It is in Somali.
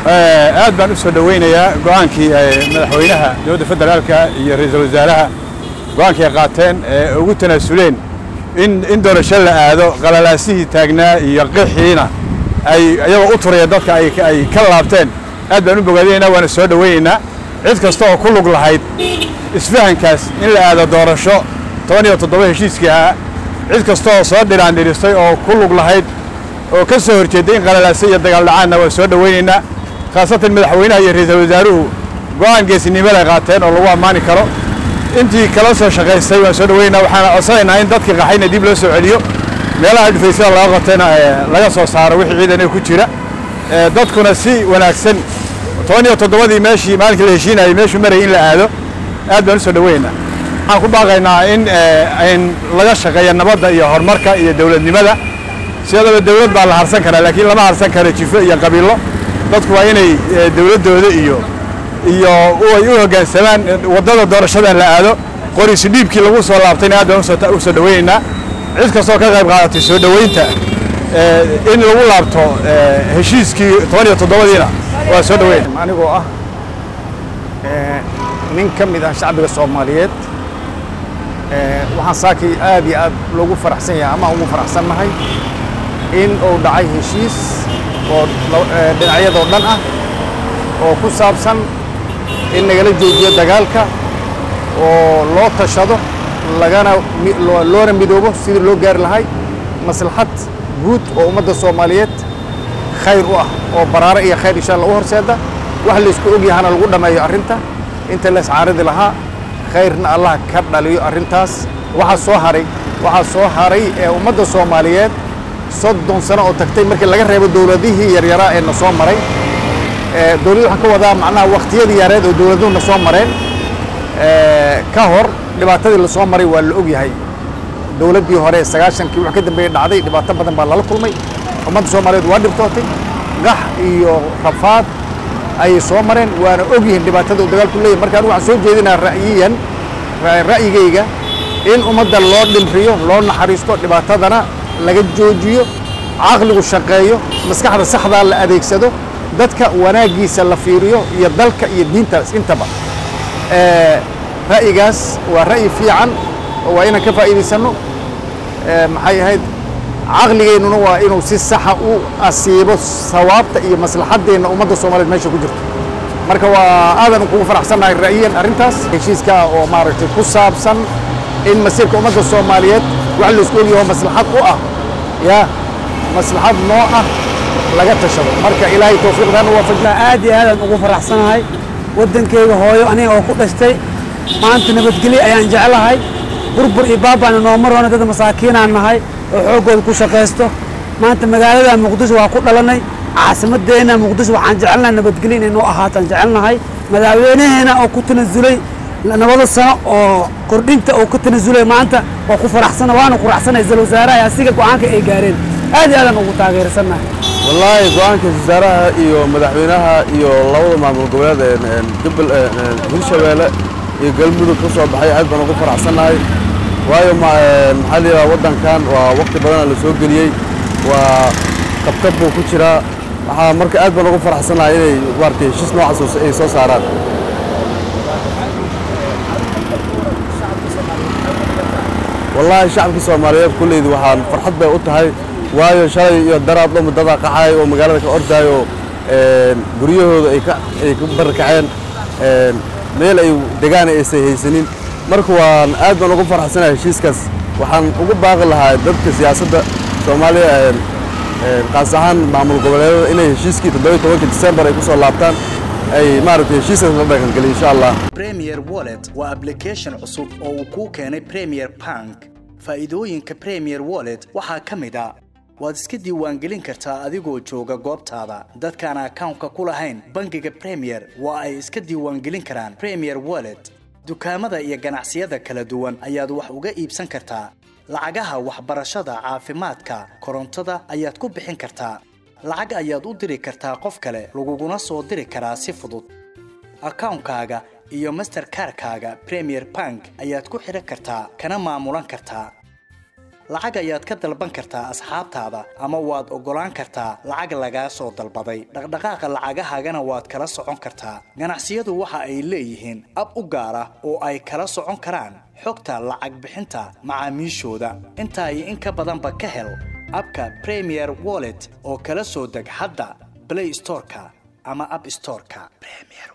aad baan u soo dhoweynayaa go'aankii madaxweynaha dowladda federaalka iyo ra'iisul wasaaraha go'aankii ay qaateen ee ugu tanaasuleen in in doorasho la aado qalalaasihii taagnaa iyo qixiina ay iyagoo u turaya dadka ay ay ka laabteen aad baan u bogaadinaynaa waana soo dhoweynaynaa cid kasta oo ku lug lahayd isfahankaas in la aado doorasho toban iyo toddoba heshiiskii ahaa cid kasta oo soo dhiraan dhiristay oo ku lug lahayd oo ka soo horjeeday in qalalaase iyo dagaal dhacaanna waan soo dhoweynaynaa khaasatan madaxweynaha iyo ra'iisul wasaaruhu go'aan geesinimada ay qaateen oo lagu ammaani karo intii kala soo shaqaystay waan soo dhoweynaynaa waxaana codsanaynaa in dadkii qaxayna dib loo soo celiyo meelaha dhufaysyada laga qabtayna laga soo saaro wixii ciidan ku jira dadkuna si wanaagsan toban iyo toddobadii meeshii maalinkii la heshiinayay meeshuu marayay in la aado aad baan u soo dhoweynaynaa waxaan ku baaqaynaa in in laga shaqeeyo nabadda iyo horumarka iyo dowladnimada sidadaba dowlad baa la harsan karaa laakiin lama harsan karo jifo iyo qabiilo dadku waa inay dowladdooda iyo iyo ay u hoggaansamaan waddada doorashada la aado qoriisi dhiibkii lagu soo laabtayna aad baan u soo dhoweynaynaa cid kastoo ka qayb qaadatay soo dhoweynta in lagu laabto heshiiskii toban iyo toddobadiina waa soo dhoweyn anigoo ah nin ka mid ah shacbiga soomaaliyeed waxaan saakii aad iyo aad loogu faraxsan yahay ama ugu faraxsannahay in uu dhacay heshiis oo dhinacyadoo dhan ah oo ku saabsan in nagala joojiyo dagaalka oo loo tashado lagana loona midoobo sidii loo gaari lahay maslaxad guud oo ummadda soomaaliyeed khayr u ah oo baraare iyo khayr insha alla u horseeda wax laysku og yahana lagu dhammeeyo arrinta inta la iscaaridi lahaa khayrna allah ka dhaliyo arrintaas waxaa soo haray waxaa soo haray ee ummadda soomaaliyeed soddon sano oo tagtay markii laga reebo dowladihii yaryaraa ee na soo maray dowladda waxaan ka wadaa macnaha wakhtiyadii yareed oo dowladuhu na soo mareen ka hor dhibaatadii la soo maray waa la og yahay dowladdii hore sagaashankii wax ka dambeeyey dhacday dhibaato badan baa lala kulmay ummadda soomaaliyeed waa dhibtootay gax iyo rafaad ayay soo mareen waana og yihiin dhibaatada uu dagaalku leeyahy marka anigu waxaan soo jeedinaa ra'yiyan ra'yigayga in ummadda loo dhimriyo loo naxariisto dhibaatadana laga joojiyo caqligu shaqeeyo maskaxda saxdaa la adeegsado dadka wanaaggiisa la fiiriyo iyo dalka iyo diintaas intaba ra'yigaas waa ra'yi fiican oo waa inaan ka faa'iidaysanno maxay ahayd caqligeennuna waa inuu si saxa u asiibo sawaabta iyo maslaxaddeenna ummadda soomaaliyeed meesha ku jirto marka waa aadan kugu faraxsannahay ra'yiyan arrintaas heshiiska oo maaragtay ku saabsan in masiirka ummadda soomaaliyeed wax laisku ogyaho maslaxad u ah yaa maslaxad noo ah laga tashado marka ilaahay tawfiiqdan u waafajna aad iyo aadaan ugu faraxsanahay waddankayga hooyo aniga oo ku dhashtay maanta nabadgelyo ayaan jeclahay burbur iyo baabaana nooma roona dad masaakiinaan nahay oo xooggooda ku shaqaysto maanta magaalada muqdisho waa ku dhalanay caasimadeenna muqdisho waxaan jecelnahay nabadgelyo inay noo ahaataan jecelnahay madaxweynaheena oo ku tanasulay nabada sano oo kordhinta oo ku tanasulay maanta waa ku faraxsana waana ku raxsanay isal wasaaraha asiga go'aanka ay gaareen aad iyo aadaan ugu taageersannahay wallaahi go-aanka wasaaraha iyo madaxweynaha iyo labada maamul goboleed jubal hirshabeelle iyo galmudug ka soo baxay aad baan ugu faraxsannahay waayo maxaa la yidhaha waddankan waa waqti badana la soo geliyey waa qabkab buu ku jiraa waxaa marka aad baan ugu faraxsannahay inay maaragtay heshiis noocaas ay soo saaraan wallaahi shacabka soomaaliyeed kulleydu waxaan farxad bay u tahay waayo shalay iyo daraad dhomi dadaa qaxay oo magaalada ka ordaayo guryahooda ay ka ay ka barkaceen meel ay degaan aysan haysanin marka waan aad baan ugu faraxsanahay heshiiskaas waxaan ugu baaqi lahaa dadka siyaasadda soomaaliya qaas ahaan maamul goboleedada inay heshiiskii toddoba tobanka disembar ay ku soo laabtaan ay maaragtay heshiiskaas la dhaqangeliyo insha allah premier wallet waa application cusub oo uu kuu keenay premier bank faa'iidooyinka premier wallet waxaa ka mid a waad iska diiwaangelin kartaa adigoo jooga goobtaada dadkaan akawnka ku lahayn bangiga premier waa ay iska diiwaangelin karaan premier wallet dukaamada iyo ganacsiyada kala duwan ayaad wax uga iibsan kartaa lacagaha waxbarashada caafimaadka korontada ayaad ku bixin kartaa lacag ayaad u diri kartaa qof kale laguguna soo diri karaa si fudud akawnkaaga iyo masterkarkaaga premier bank ayaad ku xidhan kartaa kana maamulan kartaa lacag ayaad ka dalban kartaa asxaabtaada ama waad oggolaan kartaa lacag lagaa soo dalbaday dhaqdhaqaaqa lacagahaagana waad kala socon kartaa ganacsiyadu waxa ay leeyihiin ab u gaar ah oo ay kala socon karaan xogta lacag bixinta macaamiishooda intaa iyo in ka badanba ka hel abka premier wallet oo kala soo deg hadda play storeka ama app storeka premier